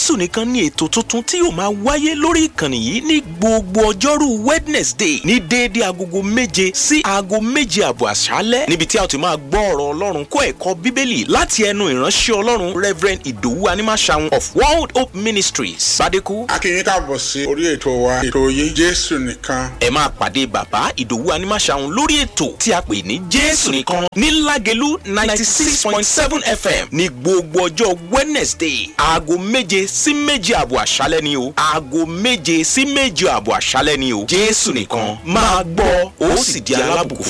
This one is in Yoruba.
jésù nìkan ní ètò tuntun tí yóò máa wáyé lórí ìkànnì yìí ní gbogbo ọjọ́rú wednesday ní déédéé agogo méje sí aago méje àbọ̀ àṣálẹ́ níbi tí a ti máa gbọ́ ọ̀rọ̀ ọlọ́run kó ẹ̀kọ́ bíbélì láti ẹnu ìránṣẹ́ ọlọ́run reverend ìdòwú animaṣahun of world hope ministries bàdékù. akínyìn káàbọ̀ sí orí ètò wa ètò yìí jésù nìkan. ẹ máa pàdé bàbá ìdòwú animaṣahun lórí ètò tí a pè ní jésù nìkan ní lágẹ̀lú ninety six point seven fm ní gbogbo ọjọ́ wednesday aago méje sí méje àbọ̀ àṣálẹ́ ni o aago méje sí méje àbọ̀ àṣálẹ́ ni o jésù nìkan máa gbọ́ ó sì di alábùkún